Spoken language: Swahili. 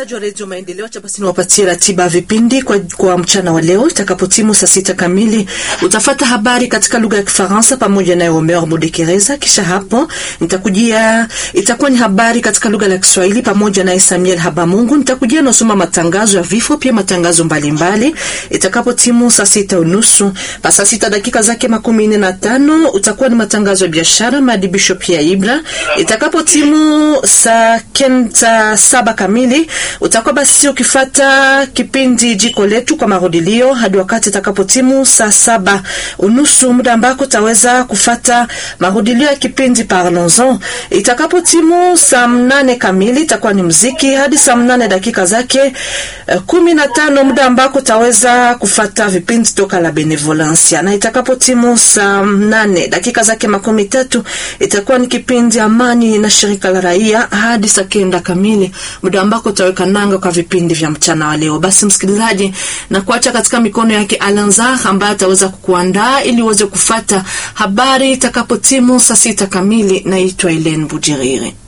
Wasikilizaji wa redio Maendeleo, acha basi niwapatie ratiba ya vipindi kwa, kwa mchana wa leo. Itakapotimu saa sita kamili utafata habari katika lugha ya Kifaransa pamoja na Omer Mudekereza. Kisha hapo nitakujia, itakuwa ni habari katika lugha ya Kiswahili pamoja na Samuel Habamungu. Nitakujia nasoma matangazo ya vifo, pia matangazo mbalimbali. Itakapotimu saa sita unusu pa saa sita dakika zake makumi nne na tano utakuwa ni matangazo ya biashara, maadibisho pia Ibra. Itakapotimu saa kenda saba kamili utakuwa basi ukifata kipindi jiko letu kwa marudilio hadi wakati itakapotimu saa saba unusu, muda ambako utaweza kufata marudilio ya kipindi Parlons-en. Itakapotimu saa mnane kamili itakuwa ni mziki hadi saa mnane dakika zake uh, kumi na tano, muda ambako utaweza kufata vipindi toka la Benevolencia, na itakapotimu saa mnane dakika zake makumi tatu itakuwa ni kipindi Amani na shirika la raia hadi saa kenda kamili muda ambako utaweka nanga kwa vipindi vya mchana wa leo. Basi msikilizaji, na kuacha katika mikono yake Alanza ambaye ataweza kukuandaa ili uweze kufata habari itakapotimu saa sita kamili. Naitwa Elen Bujiriri.